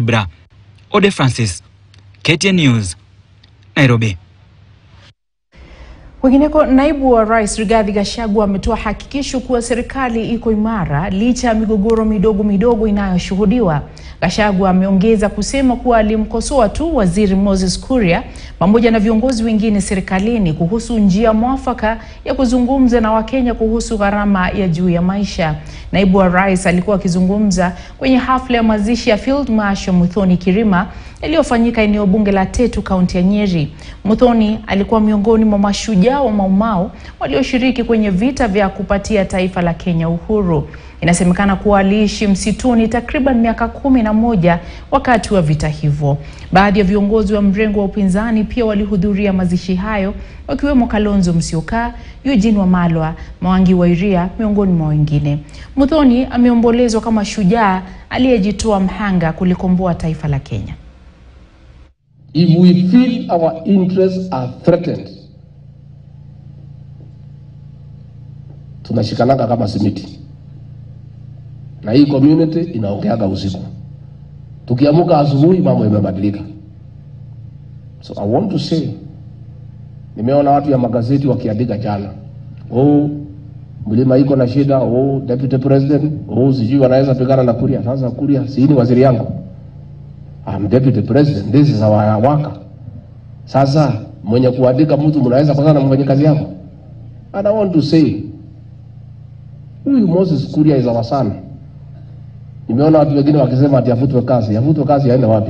Kibra. Ode Francis, KTN News, Nairobi. Kwingineko, naibu wa rais Rigathi Gachagua ametoa hakikisho kuwa serikali iko imara licha ya migogoro midogo midogo inayoshuhudiwa. Gachagua ameongeza kusema kuwa alimkosoa tu waziri Moses Kuria pamoja na viongozi wengine serikalini kuhusu njia mwafaka ya kuzungumza na Wakenya kuhusu gharama ya juu ya maisha. Naibu wa rais alikuwa akizungumza kwenye hafla ya mazishi ya Field Marshal Muthoni Kirima iliyofanyika eneo bunge la Tetu, kaunti ya Nyeri. Muthoni alikuwa miongoni mwa mashujaa wa Maumau walioshiriki kwenye vita vya kupatia taifa la Kenya uhuru. Inasemekana kuwa aliishi msituni takriban miaka kumi na moja wakati wa vita hivyo. Baadhi ya viongozi wa mrengo wa upinzani pia walihudhuria mazishi hayo wakiwemo Kalonzo Musyoka, Eugene Wamalwa, Mwangi wa Iria miongoni mwa wengine. Muthoni ameombolezwa kama shujaa aliyejitoa mhanga kulikomboa taifa la Kenya. If we feel our interests are threatened, tunashikananga kama simiti, na hii community inaongeaga usiku. Tukiamuka asubuhi, mambo imebadilika. So I want to say, nimeona watu ya magazeti wakiandika jana, oh, mlima iko na shida, oh, deputy president, oh, sijui wanaweza pigana na Kuria. Sasa Kuria si ni waziri yangu I'm deputy president, this is our worker. Sasa mwenye kuandika mtu mnaweza kuzana na mwenye kazi yako. And I want to say huyu Moses Kuria is our son. Nimeona watu wengine wakisema ati afutwe kazi. Afutwe kazi aende wapi?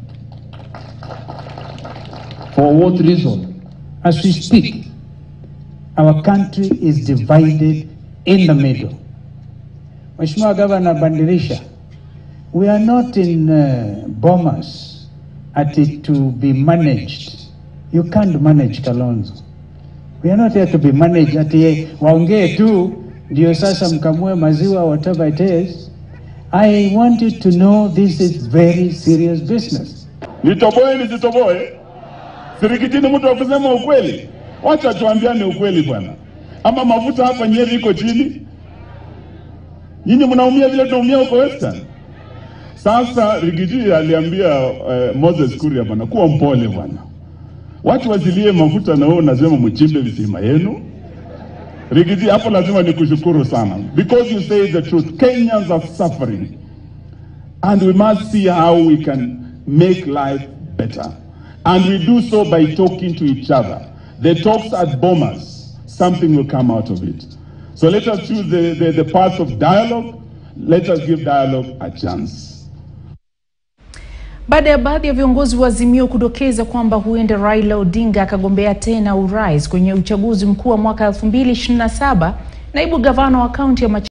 For what reason? As we speak, our country is divided in the middle. Mheshimiwa Governor Bandirisha, we are not in uh, bombers at it to be managed. You can't manage Kalonzo. We are not here to be managed ati waongee tu ndio sasa mkamue maziwa whatever it is. I want you to know this is very serious business. Nitoboe nisitoboe? Sirikitini mtu wa kusema ukweli? Wacha tuambiane ukweli bwana. Ama mafuta hapa Nyeri iko chini, nyinyi mnaumia vile tunaumia huko Western. Sasa Rigiji aliambia uh, Moses Kuria bwana, kuwa mpole bwana, watu wasilie mafuta na wewe unasema mchimbe visima yenu. Rigiji, hapo lazima nikushukuru sana because you say the truth. Kenyans are suffering and we must see how we can make life better and we do so by talking to each other. The talks at Bomas, something will come out of it. So let us choose the, the, the path of dialogue. Let us give dialogue a chance. Baada ya baadhi ya viongozi wa Azimio kudokeza kwamba huenda Raila Odinga akagombea tena urais kwenye uchaguzi mkuu wa mwaka 2027, naibu gavana wa kaunti ya